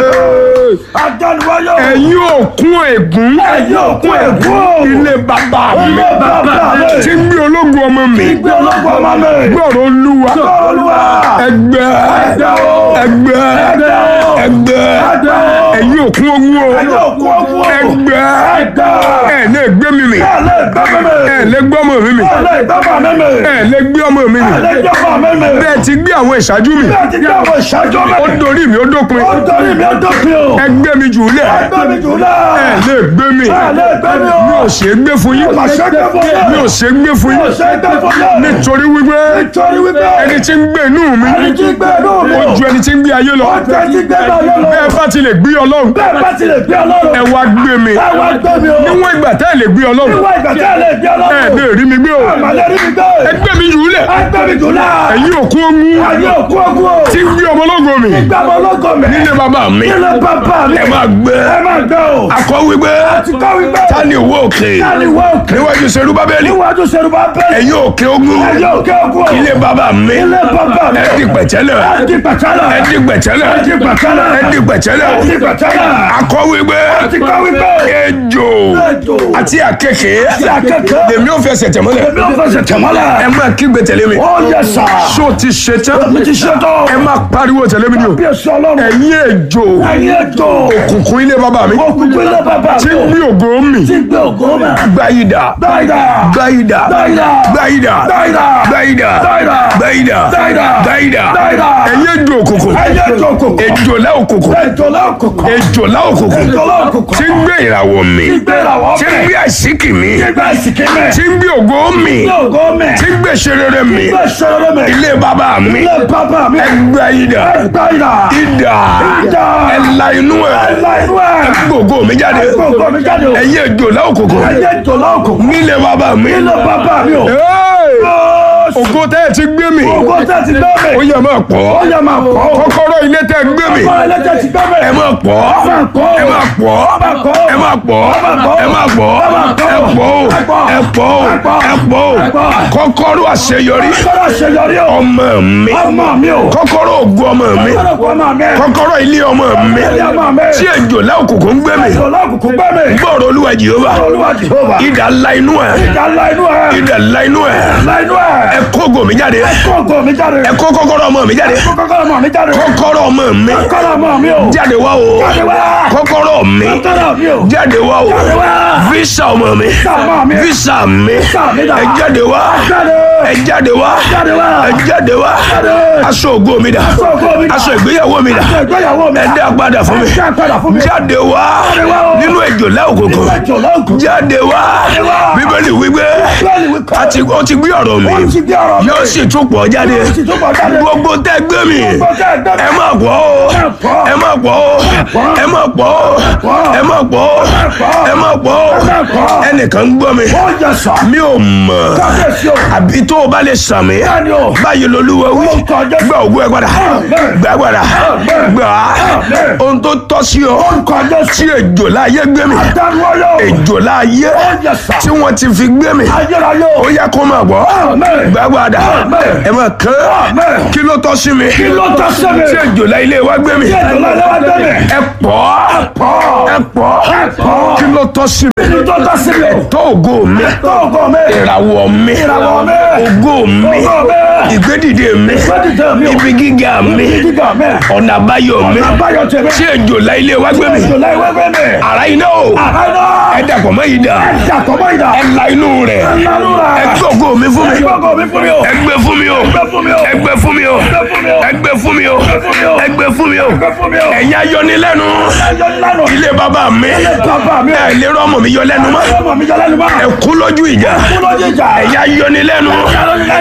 [SPEAKER 4] Ey,
[SPEAKER 2] Adániwáyé o.
[SPEAKER 4] ẹ̀yin òkun ègún
[SPEAKER 2] Ẹ̀yin òkú ègún o.
[SPEAKER 4] ilé bàbá mi
[SPEAKER 2] Ilé bàbá mi.
[SPEAKER 4] tí ń gbé ológun ọmọ mi
[SPEAKER 2] Ìgbé ológun ọmọ mi.
[SPEAKER 4] gbọ́rọ̀ olúwa
[SPEAKER 2] Olúwa.
[SPEAKER 4] ẹgbẹ́
[SPEAKER 2] Ẹgbẹ́ o.
[SPEAKER 4] ẹgbẹ́
[SPEAKER 2] Ẹgbẹ́ o.
[SPEAKER 4] ẹgbẹ́
[SPEAKER 2] Ẹgbẹ́ o.
[SPEAKER 4] ẹ̀yin òkun ọ̀hún o
[SPEAKER 2] Ẹ̀yin òkú ogun o.
[SPEAKER 4] ẹgbẹ́
[SPEAKER 2] Ẹgbẹ́.
[SPEAKER 4] ẹ̀ lè gbé mi mì
[SPEAKER 2] Ẹ lè gbẹ́ mi mi.
[SPEAKER 4] ẹ̀ lè gbé ọmọ mi mì
[SPEAKER 2] Ẹ lè gbẹ́ bàmí mi.
[SPEAKER 4] ẹ̀ lè gbé ọmọ mi mì
[SPEAKER 2] Ẹ lè gbẹ́ bàmí mi.
[SPEAKER 4] bẹ́ẹ̀ ti gbé àwọn ìṣáájú mi
[SPEAKER 2] Bẹ́ẹ̀ ti gbé àwọn ìṣáájú mi.
[SPEAKER 4] ó dorí mi ó dópin
[SPEAKER 2] Ó torí mi ó dópin o.
[SPEAKER 4] ẹgbẹ́ mi jù lẹ̀
[SPEAKER 2] Ẹgbẹ́ mi jù lọ.
[SPEAKER 4] ẹ̀ lè gbé mi
[SPEAKER 2] Ẹ lè gbẹ́ mi o.
[SPEAKER 4] mi ò ṣe é gbé fún yín
[SPEAKER 2] Mà ṣe gbé fún yín.
[SPEAKER 4] mi ò ṣe é gbé fún
[SPEAKER 2] Mi ò
[SPEAKER 4] yín
[SPEAKER 2] ṣe gbé fún yín.
[SPEAKER 4] nítorí wípé
[SPEAKER 2] Nítorí wípé.
[SPEAKER 4] ẹni tí ń gbé inú mi
[SPEAKER 2] Ẹni tí gbé inú mi.
[SPEAKER 4] ó ju ẹni tí ń gbé ayé lọ
[SPEAKER 2] Ó ju ẹni tí gbé inú ayé lọ.
[SPEAKER 4] bẹ́ẹ̀ bá ti lè gbé ọlọ́run
[SPEAKER 2] Bẹ́ẹ̀ bá ti lè gbé ọlọ́run.
[SPEAKER 4] ẹ wá gbé mi
[SPEAKER 2] Ẹ wá gbé mi o.
[SPEAKER 4] níwọ̀n ìgbà tẹ́ ẹ lè gbé ọlọ́run
[SPEAKER 2] Níwọ̀n ìgbà tí ẹ lè gbé
[SPEAKER 4] ẹ
[SPEAKER 2] ọlọ́run.
[SPEAKER 4] lè rí mi gbé o
[SPEAKER 2] Àmàlẹ́ rí mi gbé.
[SPEAKER 4] ẹgbẹ́ mi jù lẹ̀
[SPEAKER 2] Ẹgbẹ́ mi jù lọ.
[SPEAKER 4] ẹ̀yin òkú ogun
[SPEAKER 2] Ayé òkú ogun o.
[SPEAKER 4] tí ń gbé ọmọ ológo mi
[SPEAKER 2] Gbé ọmọ ológun mi.
[SPEAKER 4] nílé bàbá mi
[SPEAKER 2] Nílé bàbá mi.
[SPEAKER 1] ẹ máa gbé
[SPEAKER 2] Ẹ máa gbé o.
[SPEAKER 1] akọ wípé
[SPEAKER 2] Ti kọ́ wípé.
[SPEAKER 1] tani owó òkè
[SPEAKER 2] Tani wọ òkè.
[SPEAKER 1] níwájú serubábẹ́lì
[SPEAKER 2] Níwájú Ṣerúbà bẹ́ẹ̀.
[SPEAKER 1] ẹ̀yin òkè ogun
[SPEAKER 2] Ayé òkè ogun o.
[SPEAKER 1] ilé bàbá mi
[SPEAKER 2] Ilé bàbá mi.
[SPEAKER 1] ẹ di pẹ̀tẹ́lẹ̀
[SPEAKER 2] Ẹ di pẹ̀tẹ́lẹ̀.
[SPEAKER 1] ẹ di pẹ̀tẹ́lẹ̀
[SPEAKER 2] Ẹ di pẹ̀tẹ́lẹ̀.
[SPEAKER 1] ẹ di pẹ̀tẹ́lẹ̀
[SPEAKER 2] Ẹ di pẹ̀tẹ́lẹ̀.
[SPEAKER 1] akọ wípé
[SPEAKER 2] Ti kọ́ wípé.
[SPEAKER 1] ejò
[SPEAKER 2] Ejò.
[SPEAKER 1] àti àkekèé
[SPEAKER 2] Ti àkekèé.
[SPEAKER 1] lèmi ò fẹsẹ̀ tẹ̀mọ́lẹ̀
[SPEAKER 2] Èmi ò fẹsẹ̀ tẹ̀mọ́lẹ̀.
[SPEAKER 1] ẹ máa kígbe tẹ̀lé mi
[SPEAKER 2] Ó yẹ sà.
[SPEAKER 4] ṣó ti ṣe tán
[SPEAKER 2] Mi ti ṣe tán.
[SPEAKER 4] ẹ máa pariwo tẹ̀lé mi ni o
[SPEAKER 2] Bí èso ọlọ́run.
[SPEAKER 4] ẹ̀yin ejò
[SPEAKER 2] Ẹyin ètò.
[SPEAKER 4] òkùnkùn ilé bàbá mi
[SPEAKER 2] Òkùnkùn ilé bàbá
[SPEAKER 4] tí
[SPEAKER 2] mi.
[SPEAKER 4] ń gbé ògo mi
[SPEAKER 2] Ti gbé ògo mi.
[SPEAKER 1] gbáyìdà
[SPEAKER 2] Dáìdá.
[SPEAKER 1] gbáyìdà
[SPEAKER 2] Dáìdá.
[SPEAKER 1] gbáyìdà
[SPEAKER 2] Dáìdá.
[SPEAKER 1] gbáyìdà
[SPEAKER 2] Dáìdá.
[SPEAKER 1] gbáyìdà
[SPEAKER 2] Dáìdá.
[SPEAKER 1] gbáyìdà
[SPEAKER 2] Dáìdá.
[SPEAKER 4] ẹ̀yin ejò òkùnkùn
[SPEAKER 2] Ẹyin ètò òkùnkùn.
[SPEAKER 1] ejò lá òkùnkùn
[SPEAKER 2] Ètò lọ́kùnkùn.
[SPEAKER 1] ejò lá òkùnkùn
[SPEAKER 2] Ètò lọ́kùnkùn.
[SPEAKER 1] tí ń gbé ìràwọ̀ mi
[SPEAKER 2] Ti gbé ìràwọ̀
[SPEAKER 1] tí ń
[SPEAKER 2] mi.
[SPEAKER 1] gbé àṣíkì mi
[SPEAKER 2] Ti gbé ìsìnkí mi.
[SPEAKER 1] tí ń gbé ògo mi
[SPEAKER 2] Ti ògo mi.
[SPEAKER 1] tí ń gbé ṣerere mi
[SPEAKER 2] Ti gbé ìṣòro mi.
[SPEAKER 1] ilé bàbá mi
[SPEAKER 2] Ilé bàbá mi.
[SPEAKER 1] gbáyìdà
[SPEAKER 2] Dáìdá.
[SPEAKER 1] ìdà
[SPEAKER 2] Ìdà.
[SPEAKER 1] ẹ̀la inú ẹ̀
[SPEAKER 2] Ẹ̀la inú ẹ̀.
[SPEAKER 1] gbogbo mi jáde
[SPEAKER 2] Gbogbo mi jáde o.
[SPEAKER 1] ẹ̀yin ejò lá òkùnkùn
[SPEAKER 2] Ẹyin ètò lọ́kùnkùn.
[SPEAKER 1] nílé bàbá mi
[SPEAKER 2] Ilé bàbá mi o.
[SPEAKER 4] Hey! ògo tẹ́ ẹ ti gbé mi
[SPEAKER 2] Ògo tẹ́ ti gbé mi.
[SPEAKER 1] ó yẹ máa pọ̀
[SPEAKER 2] Ó yẹ máa pọ̀.
[SPEAKER 4] kọ́kọ́rọ́ ilé tẹ́ ẹ gbé mi
[SPEAKER 2] Ọmọ ẹlẹ́jẹ̀ ti gbé mi.
[SPEAKER 1] ẹ máa pọ̀
[SPEAKER 2] máa pọ̀.
[SPEAKER 1] ẹ máa pọ̀
[SPEAKER 2] máa pọ̀.
[SPEAKER 1] ẹ máa pọ̀ ẹ máa pọ̀ ẹ pọ̀ o ẹ pọ̀ o ẹ pọ̀ o kọ́kọ́rọ́ àṣeyọrí
[SPEAKER 2] Kọ́kọ́rọ́ àṣeyọrí o.
[SPEAKER 1] ọmọ mi
[SPEAKER 2] Ọmọ mi o.
[SPEAKER 1] kọ́kọ́rọ́ ògo ọmọ mi
[SPEAKER 2] Kọ́kọ́rọ́ ọmọ mi.
[SPEAKER 1] kọ́kọ́rọ́ ilé ọmọ mi
[SPEAKER 2] Ilé ọmọ mi.
[SPEAKER 1] tí ejò lá òkùnkùn ń gbé mi
[SPEAKER 2] Ètò lọ́kùnkùn gbé mi.
[SPEAKER 1] gbọ́dọ̀ olúwa jehova
[SPEAKER 2] Olúwa Jehova.
[SPEAKER 1] idà ńlá inú ẹ̀
[SPEAKER 2] Ìjà ńlá inú ẹ̀.
[SPEAKER 1] idà ńlá inú ẹ̀
[SPEAKER 2] Ńlá inú ẹ̀.
[SPEAKER 1] ẹ kó ògo mi jáde
[SPEAKER 2] Kókó mi jáde.
[SPEAKER 1] ẹ kó kọ́kọ́rọ́ ọmọ mi jáde
[SPEAKER 2] Kọ́kọ́rọ́ ọmọ mi jáde.
[SPEAKER 1] kọ́kọ́rọ́ ọmọ mi
[SPEAKER 2] Kọ́kọ́rọ́ ọmọ mi o.
[SPEAKER 1] jáde wá o
[SPEAKER 2] Jáde wá.
[SPEAKER 1] kọ́kọ́rọ́ mi
[SPEAKER 2] Kọ́kọ́rọ́ mi o.
[SPEAKER 1] jáde wá o
[SPEAKER 2] Jáde wá.
[SPEAKER 1] visa ọmọ mi
[SPEAKER 2] Visa ọmọ mi.
[SPEAKER 1] visa mi
[SPEAKER 2] Visa mi dà.
[SPEAKER 1] ẹ jáde wá
[SPEAKER 2] Jáde.
[SPEAKER 1] ẹ jáde wá
[SPEAKER 2] Jáde wá.
[SPEAKER 1] ẹ jáde wá
[SPEAKER 2] Jáde.
[SPEAKER 1] aṣọ ògo mi dà
[SPEAKER 2] Aṣọ ògo mi dà.
[SPEAKER 1] aṣọ ìgbéyàwó mi dà
[SPEAKER 2] Aṣọ ìgbéyàwó mi
[SPEAKER 1] ẹ
[SPEAKER 2] dà.
[SPEAKER 1] dá padà fún mi
[SPEAKER 2] Ẹ dá padà fún mi.
[SPEAKER 1] jáde wá
[SPEAKER 2] Jáde wá o.
[SPEAKER 1] nínú ejò lá òkùnkùn
[SPEAKER 2] Ètò lọ́kùnkùn.
[SPEAKER 1] jáde wá
[SPEAKER 2] wá.
[SPEAKER 1] bíbélì wípé
[SPEAKER 2] Bẹ́ẹ̀ni wí kọ́.
[SPEAKER 1] àti ó ti gbé ọ̀rọ̀ mi
[SPEAKER 2] Ó ti gbé ọ̀rọ̀ mi.
[SPEAKER 1] yóò sì tún pọ̀ jáde
[SPEAKER 2] Ó sì tún pọ̀ jáde.
[SPEAKER 1] gbogbo tẹ́ gbé mi
[SPEAKER 2] Gbogbo tẹ́ gbé mi.
[SPEAKER 1] ẹ má pọ̀ o
[SPEAKER 2] pọ̀.
[SPEAKER 1] ẹ má pọ̀ o ẹ má pọ̀ o
[SPEAKER 2] pọ̀.
[SPEAKER 1] ẹ má pọ̀ o
[SPEAKER 2] pọ̀.
[SPEAKER 1] ẹ má pọ̀ o
[SPEAKER 2] má pọ̀.
[SPEAKER 1] ẹnìkan ń gbọ́ mi
[SPEAKER 2] Ó yẹ sà.
[SPEAKER 1] mi ò mọ̀
[SPEAKER 2] Kábíyèsí o.
[SPEAKER 1] àbí tó o bá lè sàn mí
[SPEAKER 2] Bẹ́ẹ̀ni o.
[SPEAKER 1] báyìí lolúwa wí
[SPEAKER 2] Ó kọjá.
[SPEAKER 1] gbà ògùn ẹ padà
[SPEAKER 2] Amen.
[SPEAKER 1] gbà padà
[SPEAKER 2] Amen.
[SPEAKER 1] gbà á
[SPEAKER 2] Amen.
[SPEAKER 1] ohun tó tọ́ sí ọ
[SPEAKER 2] Orúkọ Jésù.
[SPEAKER 1] tí ejò láàyè gbé mi
[SPEAKER 2] Dáwọ́yọ̀.
[SPEAKER 1] ejò láàyè
[SPEAKER 2] Ó yẹ sà.
[SPEAKER 1] tí wọ́n ti fi gbé mi
[SPEAKER 2] Ayérayé o.
[SPEAKER 1] ó yẹ kó máa bọ̀
[SPEAKER 2] Amen.
[SPEAKER 1] gbà padà
[SPEAKER 2] Amen.
[SPEAKER 1] ẹ máa kán
[SPEAKER 2] Amen.
[SPEAKER 1] kí ló tọ́ sí mi
[SPEAKER 2] Kí ló tọ́ sí mi?
[SPEAKER 1] tí ejò láàyè wá gbé mi
[SPEAKER 2] Kí ètò lọ́lẹ́ wá gbé mi.
[SPEAKER 1] ẹ pọ̀
[SPEAKER 2] Pọ̀.
[SPEAKER 1] ẹ pọ̀
[SPEAKER 2] Ẹ pọ̀.
[SPEAKER 1] kí ló tọ́ sí mi
[SPEAKER 2] Kí ló tọ́ sí mi?
[SPEAKER 1] tó ògo mi
[SPEAKER 2] Tó ògo mi.
[SPEAKER 1] ìràwọ̀ mi
[SPEAKER 2] Ìràwọ̀ mi.
[SPEAKER 1] ògo mi
[SPEAKER 2] Ògo mi.
[SPEAKER 1] ìgbédìde mi
[SPEAKER 2] Ìgbédìde mi o.
[SPEAKER 1] ibi gíga mi
[SPEAKER 2] Gíga mi.
[SPEAKER 1] ọ̀nà àbáyọ mi
[SPEAKER 2] Àbáyọ tèmi.
[SPEAKER 1] tí ejò láìlé wá gbé mi
[SPEAKER 2] Ètò láì wá gbé mi.
[SPEAKER 1] ara iná o
[SPEAKER 2] Àbáyọ.
[SPEAKER 1] ẹ dàpọ̀ mọ́ yìí dà
[SPEAKER 2] Ìjàkọ̀ mọ́ ìdá.
[SPEAKER 1] ẹ la inú rẹ̀
[SPEAKER 2] Lánú rẹ̀.
[SPEAKER 1] ẹ gbé ògo mi fún mi
[SPEAKER 2] Gbogbo mi fún mi o.
[SPEAKER 1] ẹ gbé fún mi o
[SPEAKER 2] Gbé fún mi o.
[SPEAKER 1] ẹ gbé fún mi o
[SPEAKER 2] Gbé fún mi o.
[SPEAKER 1] ẹ gbé fún mi o
[SPEAKER 2] fún mi o.
[SPEAKER 1] ẹ gbé fún mi o
[SPEAKER 2] Gbé fún mi o.
[SPEAKER 1] ẹ̀yin ayọnilẹ́nu
[SPEAKER 2] Ẹjọ́ lánàá.
[SPEAKER 1] ilé bàbá mi
[SPEAKER 2] bàbá mi.
[SPEAKER 1] ẹ lè rọ́mọ mi yọ lẹ́nu mọ́
[SPEAKER 2] Ọmọ mi jọ lẹ́nu mọ́.
[SPEAKER 1] ẹ kú lójú ìjà
[SPEAKER 2] Kú lójú ìjà.
[SPEAKER 1] ẹ̀yin ayọnilẹ́nu
[SPEAKER 2] Ẹ̀yin ayọnilẹ́nu.
[SPEAKER 1] ilé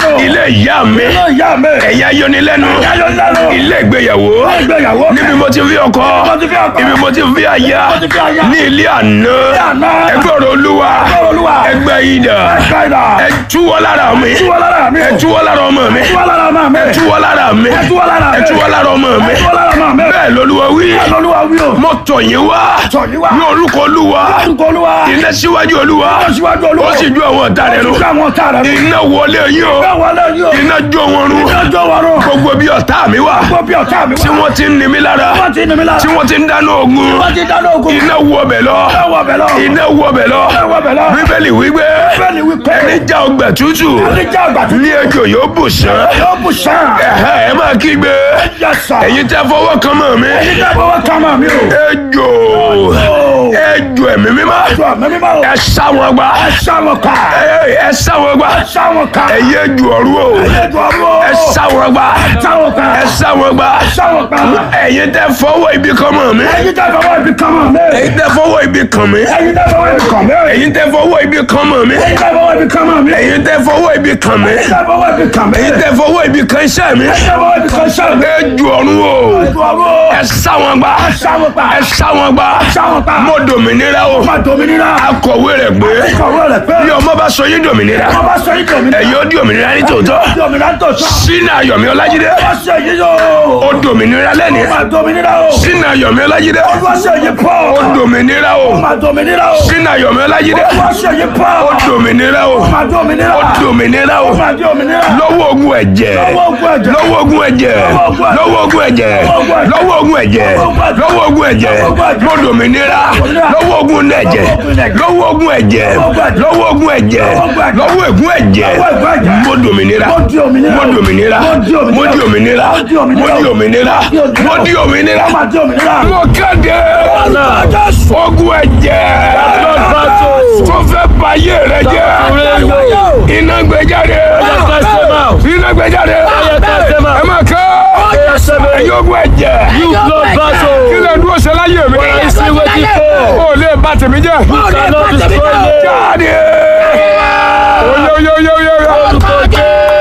[SPEAKER 1] ìyá mi
[SPEAKER 2] Iná ìyá mi.
[SPEAKER 1] ẹ̀yà yọnilẹ́nu
[SPEAKER 2] Ayọ̀nilẹ́nu.
[SPEAKER 1] ilé ìgbéyàwó
[SPEAKER 2] Ìgbéyàwó.
[SPEAKER 1] níbi mo ti fi ọkọ
[SPEAKER 2] mo ti fi ọkọ.
[SPEAKER 1] ibi mo ti fi aya
[SPEAKER 2] mo ti fi aya.
[SPEAKER 1] ní ilé àná
[SPEAKER 2] àná.
[SPEAKER 1] ẹgbẹ́ ọ̀rọ̀ olúwa
[SPEAKER 2] ọ̀rọ̀ Olúwa.
[SPEAKER 1] ẹgbẹ́ ìdà
[SPEAKER 2] Káyidà.
[SPEAKER 1] ẹ túwọ́ lára mi
[SPEAKER 2] Túwọ́ lára mi.
[SPEAKER 1] ẹ túwọ́ lára ọmọ mi
[SPEAKER 2] Túwọ́ lára máa mi.
[SPEAKER 1] ẹ túwọ́ lára mi
[SPEAKER 2] Ẹ túwọ́ lára mi.
[SPEAKER 1] ẹ túwọ́ lára ọmọ mi
[SPEAKER 2] Ẹ túwọ́ lára máa mi.
[SPEAKER 1] bẹ́ẹ̀ lolúwa wí
[SPEAKER 2] Olúwa wí o.
[SPEAKER 1] mo tọ̀ yín wá
[SPEAKER 2] Tọ̀ yín wá.
[SPEAKER 1] ní orúkọ olúwa
[SPEAKER 2] Orúkọ Olúwa.
[SPEAKER 1] iná síwájú olúwa
[SPEAKER 2] Iná síwájú Olúwa.
[SPEAKER 1] ó sì ju àwọn ọ̀tá rẹ̀ nù
[SPEAKER 2] Ó sì ju àwọn ọ̀tá rẹ̀ nù.
[SPEAKER 1] iná wọlé yín o
[SPEAKER 2] Iná wọlé yín o.
[SPEAKER 1] iná jó wọn run
[SPEAKER 2] Iná jó wọn run.
[SPEAKER 1] gbogbo bí ọ̀tá mi wà
[SPEAKER 2] Gbogbo bí ọ̀tá mi wá.
[SPEAKER 1] tí wọ́n ti ń ni mí lára
[SPEAKER 2] Wọ́n ti ní mi lára.
[SPEAKER 1] tí wọ́n ti ń dáná ogun
[SPEAKER 2] Wọ́n ti dáná ogun.
[SPEAKER 1] iná wọ bẹ̀ lọ
[SPEAKER 2] Iná wọ bẹ̀ lọ.
[SPEAKER 1] iná wọ bẹ̀ lọ
[SPEAKER 2] Iná wọ bẹ̀ lọ.
[SPEAKER 1] bíbélì wípé
[SPEAKER 2] Bíbélì wípé.
[SPEAKER 1] ẹni já ọgbà tútù
[SPEAKER 2] Ẹni jẹ́ àgbà tó
[SPEAKER 1] ní ejò yóò bù sán
[SPEAKER 2] yóò bù sàn.
[SPEAKER 1] ẹ̀hẹ́ ẹ máa kígbe
[SPEAKER 2] Yes, sir.
[SPEAKER 1] ẹ̀yin tẹ́ fọwọ́ kan mọ́ mi
[SPEAKER 2] Ẹni jẹ́ fọwọ́ ká máa mi o.
[SPEAKER 1] ejò ejò ẹ̀mí mímọ́
[SPEAKER 2] Jọ mẹ́mí máa o.
[SPEAKER 1] ẹ sá wọn gbá
[SPEAKER 2] Ẹ sá wọn ká.
[SPEAKER 1] ẹ ẹ sá wọn gbá
[SPEAKER 2] Ẹ sá wọn ká.
[SPEAKER 1] ẹ̀yin ejò ọ̀rú o
[SPEAKER 2] Ẹ jọ ọ̀rọ̀.
[SPEAKER 1] ẹ sá wọn gbá
[SPEAKER 2] Sá wọn ká.
[SPEAKER 1] ẹ sá wọn gbá
[SPEAKER 2] Sá wọn ká.
[SPEAKER 1] ẹ̀yin tẹ́ fọwọ́ ibi kan mọ́ mi
[SPEAKER 2] Ẹni jẹ́ fọwọ́ ibi kan máa mi.
[SPEAKER 1] ẹ̀yin tẹ́ fọwọ́ ibi kan mi
[SPEAKER 2] Ẹni jẹ́ fọwọ́ ibi kan mi.
[SPEAKER 1] ẹ̀yin tẹ́ fọwọ́ ibi kan mọ́ mi
[SPEAKER 2] Ẹni jẹ́ fọwọ́ ibi kan máa mi.
[SPEAKER 1] ẹ̀yin tẹ́ fọwọ́ ibi kan mi
[SPEAKER 2] Ẹni jẹ́ fọwọ́ ibi kan mi.
[SPEAKER 1] ẹ̀yin tẹ́ fọwọ́ ibi kan iṣẹ́ mi
[SPEAKER 2] Ẹni jẹ́ fọwọ́ ibi kan sá mi.
[SPEAKER 1] ejò ọ̀run o
[SPEAKER 2] Ẹ jọ ọ̀rọ̀.
[SPEAKER 1] ẹ sá wọn gbá
[SPEAKER 2] Sá wọn ká.
[SPEAKER 1] ẹ sá wọn gbá
[SPEAKER 2] Sá wọn ká.
[SPEAKER 1] mo dòmìnira o
[SPEAKER 2] Má dominira.
[SPEAKER 1] akọ̀wé rẹ̀ pé
[SPEAKER 2] Kọ̀wé rẹ̀ pé.
[SPEAKER 1] bí ọmọ bá sọ yín dòmìnira
[SPEAKER 2] Wọ́n bá sọ yín dominira.
[SPEAKER 1] ẹ̀yin ó di òmìnira ní tòótọ́
[SPEAKER 2] Dominira tó sọ.
[SPEAKER 1] sínú ayọ̀mí ọlájídé
[SPEAKER 2] Wọ́n ṣe yí yóò.
[SPEAKER 1] ó dòmìnira lẹ́ni
[SPEAKER 2] Má dominira o.
[SPEAKER 1] sínú ayọ̀mí ọlájídé
[SPEAKER 2] Wọ́n ṣe yí pọ̀.
[SPEAKER 1] ó dòmìnira o
[SPEAKER 2] Má dominira o.
[SPEAKER 1] sínú ayọ̀mí ọlájídé
[SPEAKER 2] Wọ́n ṣe yí pọ̀.
[SPEAKER 1] ó dòmìnira o
[SPEAKER 2] Má dominira.
[SPEAKER 1] ó dòmìnira o
[SPEAKER 2] Má dominira.
[SPEAKER 1] lọ́wọ́ ogun ẹ̀jẹ̀
[SPEAKER 2] Lọ́wọ́ ogun ẹ̀jẹ̀.
[SPEAKER 1] lọ́wọ́ ogun ẹ̀jẹ̀ lọ́wọ́ ogun ẹ̀jẹ̀ lọ́wọ́ ogun ẹ̀jẹ̀ lọ́wọ́ ogun ẹ̀jẹ̀ mo dòmìnira lọ́wọ́ ogun ẹ̀jẹ̀ lọ́wọ́ ogun ẹ̀jẹ̀ lọ́wọ́ ogun ẹ̀jẹ̀ lọ́wọ́ ogun ẹ̀jẹ̀ mo dòmìnira
[SPEAKER 2] Mo di òmìnira.
[SPEAKER 1] mo dòmìnira mo di òmìnira mo di òmìnira mo di òmìnira
[SPEAKER 2] Má dominira.
[SPEAKER 1] mo kéde ogun ẹ̀jẹ̀ tó fẹ́ bayé rẹ jẹ́ iná gbé jáde iná gbé jáde ẹ máa kọ́ ẹ̀yin ogun ẹ̀jẹ̀ kí lè dúró ṣe láyé mi ó lè bà tèmi jẹ́ jáde oyoyoyoyo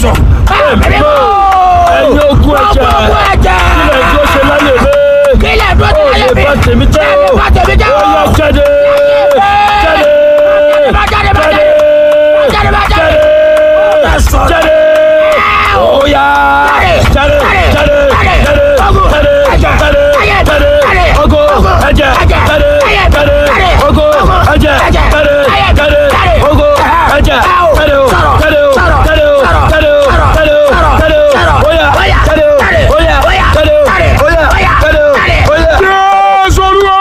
[SPEAKER 1] jésù olúwa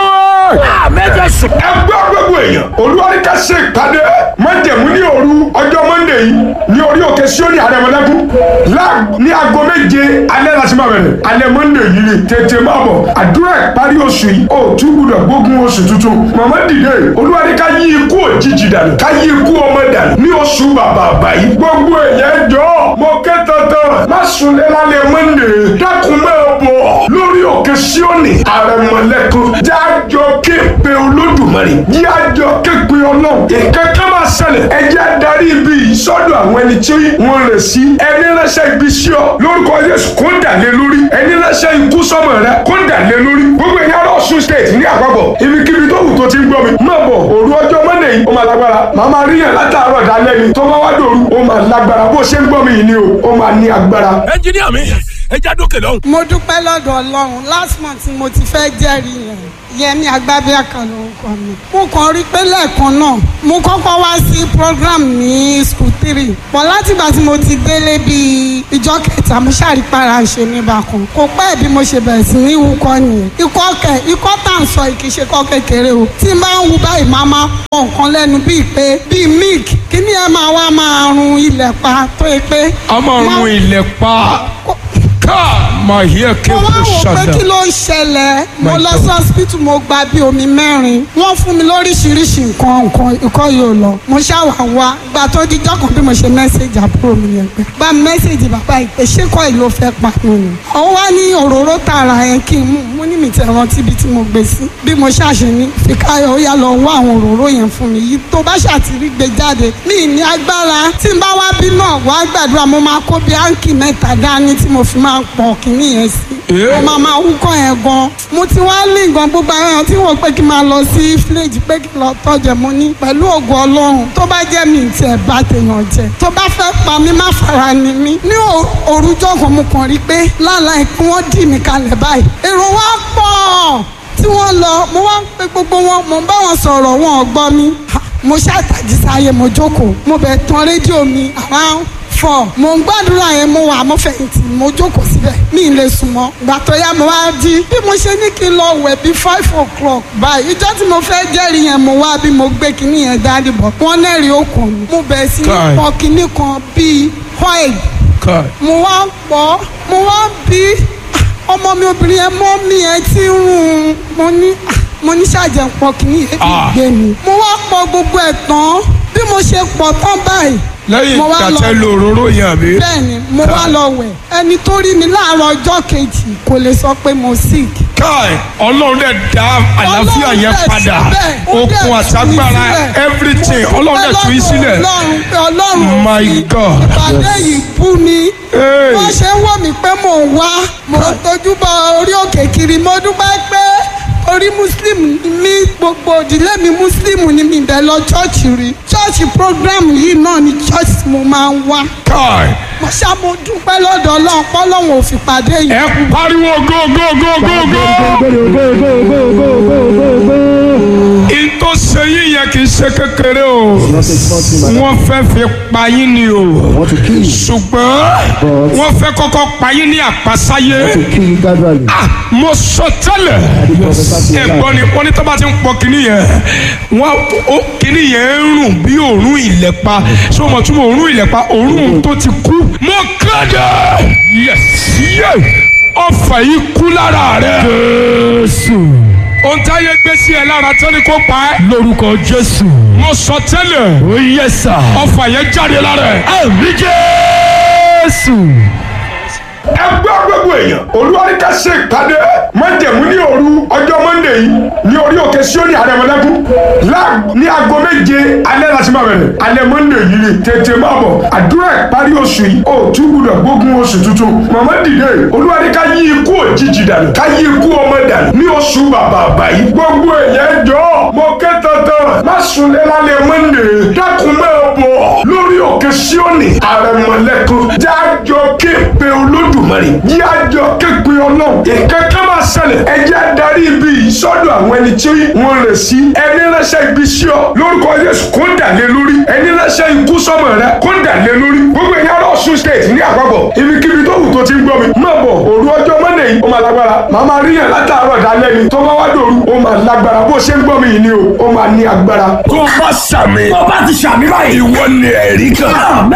[SPEAKER 1] wa ẹgbẹ́ gbogbo èèyàn olúwaríkà ṣe ìpàdé májẹ̀mú ní òru ọjọ́ mọ́ndé yìí ní orí òkè síónì àrẹ̀mọ́lẹ́kùn ní aago méje alẹ́ láti máa bẹ̀rẹ̀ alẹ́ mọ́ndé yìí ni tètè máa bọ̀ àdúrà ìparí oṣù yìí ó tún gbúdọ̀ gbógun oṣù tuntun màmá dìde olúwaríkà yí ikú òjijì dànù ká yí ikú ọmọ dànù ní oṣù bàbà àbáyé gbogbo èèyàn jọ mo ké tantan má sunlé lálẹ́ mọ́ndé dákun máa bọ̀ lórí òkè síónì àrẹ̀mọ́lẹ́kùn jájọ képe olódùmarè jájọ képe ọlọ́run nǹkan kan máa ṣẹlẹ̀ ẹ jẹ́ adarí ibi yìí sọ́dọ̀ àwọn ẹni tí wọ́n rẹ̀ sí ẹni ránṣẹ́ ibi sí ọ lórúkọ Jésù kó dà lé lórí ẹni ránṣẹ́ ikú sọ́mọ rẹ kó dà lé lórí gbogbo èèyàn lọ Ọ̀ṣun state ní àpapọ̀ ibikíbi tó wù tó ti ń gbọ́ mi má bọ̀ òru ọjọ́ mọ́ndé yìí ó máa lágbára màá máa ríyàn látàárọ̀ dálẹ́ ni tó bá wá dòru ó máa lágbára bó ṣe ń gbọ́ mi yìí ni o ó máa ní agbára.
[SPEAKER 3] ẹnjiníà mi ẹ já dókè lọ́hùn.
[SPEAKER 5] mo dúpẹ́ lọ́dọ̀ ọlọ́run last month ni mo ti fẹ́ jẹ́rìí yẹn yẹmi agbábíàkà lórúkọ mi mo kàn rí pé lẹ́ẹ̀kan náà mo kọ́kọ́ wá sí program ní school three pọ̀ látìgbà tí mo ti délé bíi ìjọ kẹta mo ṣàrípara ṣe mí bákan kò pẹ́ bí mo ṣe bẹ̀rẹ̀ sí ní wúkọ́ nìyẹn ikọ́ kẹ ikọ́ tá à ń sọ kì í ṣe kọ́ kékeré o tí n bá ń wu báyìí máa máa pọ̀ nǹkan lẹ́nu bíi pé bíi milk kí ni ẹ máa wá máa run ilẹ̀ pa tó yẹ pé.
[SPEAKER 4] ọmọ
[SPEAKER 5] máa-
[SPEAKER 4] ọrùn ilẹ̀ pa ká máa yẹ kí
[SPEAKER 5] mo
[SPEAKER 4] o
[SPEAKER 5] wá wò pé
[SPEAKER 4] ṣàdá.
[SPEAKER 5] kí ló ń ṣẹlẹ̀ mo
[SPEAKER 4] My
[SPEAKER 5] lọ
[SPEAKER 4] God.
[SPEAKER 5] sí hospital mo gba bí omi mẹ́rin wọ́n fún mi lóríṣiríṣi nǹkan nǹkan ikọ́ yóò lọ mo ṣàwà wá gba tó di jọ́kàn bí mo ṣe mẹ́sẹ̀gì àbúrò mi yẹn pé gba mẹ́sẹ̀gì bàbá ìpè ṣé kọ́ ìlú fẹ́ pa mi ni. ó wá ní òróró tààrà yẹn kí n mú mo ní mi tẹ̀ rántí ibi tí mo gbé sí bí mo ṣàṣe ní fìkáyọ̀ ó yá lọ wá àwọn òróró yẹn fún mi yìí tó bá ṣàtìrí gbé jáde mi ní agbára tí n bá wá bí náà wá gbàdúrà mo máa kó bí áǹkì mẹ́ta dání tí mo fi máa pọ̀ kínní yẹn sí mo máa máa wúkọ́ yẹn gan mo ti wá lé gan gbogbo àwọn èèyàn tí wọ́n pé kí n máa lọ sí fíléèjì pé kí n lọ tọ́jẹ̀ mo ní pẹ̀lú ògo ọlọ́run tó bá jẹ́ mi tiẹ̀ bá tèèyàn jẹ tó bá fẹ́ pa mí má fara ni mí ní òrùjọ́ kan mo kàn rí pé láláì kí wọ́n dì mí kalẹ̀ báyìí èrò wa pọ̀ tí wọ́n lọ mo wá ń pe gbogbo wọn mo ń bá wọn sọ̀rọ̀ wọn ò gbọ́ mi Ha, mo ṣàtàjì sáyé mo jókòó mo bẹ̀ tán rédíò mi around four mo ń gbàdúrà yẹn mo wà mo fẹ̀yìntì mo jókòó síbẹ̀ mi ì lè sùn mọ́ ìgbà tó yá mo wá jí bí mo ṣe ní kí n lọ wẹ̀ bí five o'clock báyìí ìjọ́ tí mo fẹ́ jẹ́rìí yẹn mo wá bí mo gbé kinní yẹn dání bọ̀ wọ́n lẹ́rìí okùn mi mo bẹ̀rẹ̀ sí ní
[SPEAKER 4] Kai.
[SPEAKER 5] pọ̀ kinní kan bíi oil
[SPEAKER 4] Kai.
[SPEAKER 5] mo wá ń pọ̀ mo wá ń bí ah, ọmọ mi obìnrin yẹn mọ́ mi yẹn ti ń rún un mo ní ah, mo ní ṣàjẹ́ pọ̀ kinní yẹn fi
[SPEAKER 4] Ah.
[SPEAKER 5] gbé mi mo wá pọ̀ gbogbo ẹ̀ tán bí mo ṣe pọ̀ tán báyìí
[SPEAKER 4] lẹ́yìn
[SPEAKER 5] mo wá lọ
[SPEAKER 4] ìgbà tẹ́ lo òróró yẹn àbí.
[SPEAKER 5] bẹ́ẹ̀ni mo wá lọ wẹ̀ ẹni tó rí mi láàárọ̀ ọjọ́ kejì kò lè sọ pé mo sick.
[SPEAKER 4] Kai ọlọ́run dẹ̀ dá àlàáfíà
[SPEAKER 5] Ọlọ́run
[SPEAKER 4] yẹn
[SPEAKER 5] dẹ̀
[SPEAKER 4] padà
[SPEAKER 5] síbẹ̀, ó dẹ̀
[SPEAKER 4] okun
[SPEAKER 5] tú mi
[SPEAKER 4] àtagbára
[SPEAKER 5] sílẹ̀.
[SPEAKER 4] everything ọlọ́run dẹ̀ tú yín sílẹ̀.
[SPEAKER 5] ọlọ́run pé ọlọ́run
[SPEAKER 4] My
[SPEAKER 5] fi
[SPEAKER 4] God.
[SPEAKER 5] ìpàdé yìí bú mi.
[SPEAKER 4] Hey.
[SPEAKER 5] wọ́n ṣe ń wò mí pé mò ń wá mo tójú bọ orí òkè kiri mo dúpẹ́ pé orí muslim ni mí gbogbo òdílé mi muslim ni mi bẹ̀ lọ chọ́ọ̀chì rí chọ́ọ̀chì program yìí náà ni chọ́ọ̀chì mo máa ń wá
[SPEAKER 4] Kai
[SPEAKER 5] mo ṣá mo dúpẹ́ lọ́dọ̀ ọlọ́run pọ́lọ́run ò fi pàdé yìí.
[SPEAKER 4] ẹ pariwo go go go go go. ìtò sẹ́yìn yẹn kì í ṣe kékeré o wọ́n fẹ́ fi pa yín ni o
[SPEAKER 6] want to kill you,
[SPEAKER 4] ṣùgbọ́n wọ́n fẹ́ kọ́kọ́ pa yín ní àpasáyé.
[SPEAKER 6] to kill you gradually.
[SPEAKER 4] Ah, mo sọ tẹ́lẹ̀ ẹ̀gbọ́n ni wọ́n ní tó bá ti ń pọ kínní yẹn wọ́n ó kínní yẹn ń rùn bí òórùn ìlẹ̀pa ṣé o mọ̀ tún mọ̀ òórùn ìlẹ̀pa òórùn tó ti kú. mo kéde yes yes ọfà yìí kú lára rẹ. jésù. ohun tí a yẹ gbé sí ẹ lára tó ní kó pa ẹ́. lórúkọ jésù. mo sọ tẹ́lẹ̀. ó yẹ sà. ọfà yẹn jáde lára ẹ. àmì jésù
[SPEAKER 1] ẹgbẹ́ gbogbo èèyàn olúwaríkà ṣe ìpàdé májẹ̀mú ní òru ọjọ́ mọ́ndé yìí ní orí òkè síónì àrẹ̀mọ́lẹ́kùn ní aago méje alẹ́ láti máa bẹ̀rẹ̀ alẹ́ mọ́ndé yìí ni tètè máa bọ̀ àdúrà ìparí oṣù yìí ó tún gbúdọ̀ gbógun oṣù tuntun màmá dìde olúwaríkà yí ikú òjijì dànù ká yí ikú ọmọ dànù ní oṣù bàbà àbáyé gbogbo èèyàn jọ mo ké tantan má sunlé lálẹ́ mọ́ndé dákun máa bọ̀ lórí òkè síónì àrẹ̀mọ́lẹ́kùn jájọ képe olódùmarè jájọ képe ọlọ́run ìkankan máa ṣẹlẹ̀ ẹ jẹ́ adarí ibi yìí sọ́dọ̀ àwọn ẹni tí wọ́n rẹ̀ sí ẹni ránṣẹ́ ibi sí ọ lórúkọ Jésù kó dà lé lórí ẹni ránṣẹ́ ikú sọ́mọ rẹ kó dà lé lórí gbogbo ẹ̀yà Ọ̀ṣun state ní àpapọ̀ ibikíbi tó wù tó ti ń gbọ́ mi má bọ̀ òru ọjọ́ mọ́ndé yìí ó máa lágbára màá máa rí yàn látàárọ̀ dálẹ́ ni tó bá wá dòru ó máa lágbára bó ṣe ń gbọ́ mi yìí ni o ó máa ní agbára.
[SPEAKER 2] tó bá sàmì. tó bá ti sàmì báyìí.
[SPEAKER 1] ìwọ ni ẹ̀rí kan.